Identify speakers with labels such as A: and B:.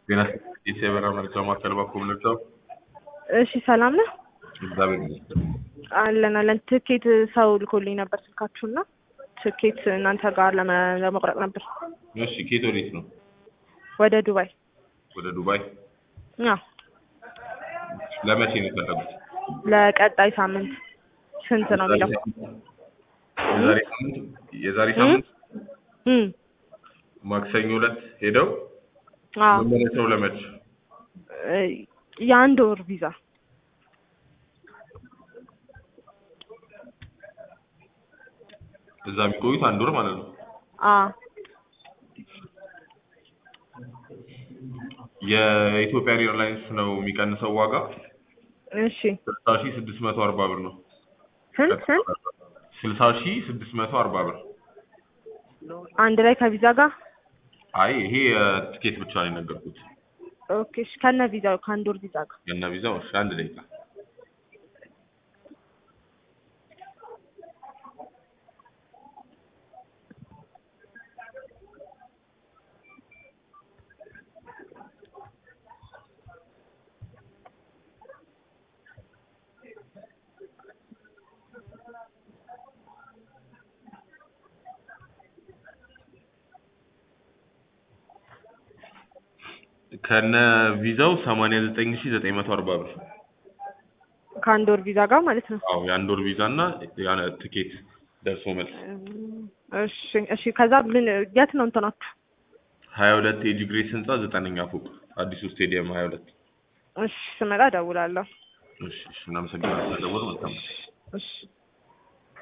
A: ጤና የሰበራ መርጃ ማዕከል ባኮ ምንጫው
B: እሺ ሰላም ነህ?
A: እግዚአብሔር ይመስገን።
B: አለን አለን። ትኬት ሰው ልኮልኝ ነበር ስልካችሁና ትኬት እናንተ ጋር ለመ- ለመቁረጥ ነበር
A: እሺ ኬት ወዴት ነው?
B: ወደ ዱባይ።
A: ወደ ዱባይ።
B: አዎ
A: ለመቼ ነው የፈለጉት?
B: ለቀጣይ ሳምንት ስንት ነው የሚለው?
A: የዛሬ ሳምንት የዛሬ ሳምንት
B: እም
A: ማክሰኞ ዕለት ሄደው
B: አዎ
A: መመለሰው ለመቼ?
B: እ የአንድ ወር ቪዛ
A: እዛ የሚቆዩት አንድ ወር ማለት ነው።
B: አዎ
A: የኢትዮጵያን ኤርላይንስ ነው የሚቀንሰው ዋጋ
B: እሺ
A: ስልሳ ሺህ ስድስት መቶ አርባ ብር ነው።
B: ስንት ስንት
A: ስልሳ ሺህ ስድስት መቶ አርባ ብር።
B: አንድ ላይ ከቪዛ ጋር
A: አይ ይሄ የትኬት ብቻ ነው የነገርኩት።
B: ኦኬ እሺ ከነ ቪዛው ከአንድ ወር ቪዛ ጋር
A: የነ ቪዛው እሺ አንድ ደቂቃ ከነ ቪዛው 89940 ብር።
B: ከአንድ ወር ቪዛ ጋር ማለት ነው።
A: አዎ የአንድ ወር ቪዛ እና ያነ ትኬት ደርሶ መልስ
B: እሺ እሺ ከዛ ምን የት ነው እንትናችሁ?
A: 22 ኤጂ ግሬስ ህንጻ ዘጠነኛ ፎቅ አዲሱ ስቴዲየም 22።
B: እሺ ስመጣ እደውላለሁ።
A: እሺ እሺ እናመሰግናለን። ደውል መልካም
B: እሺ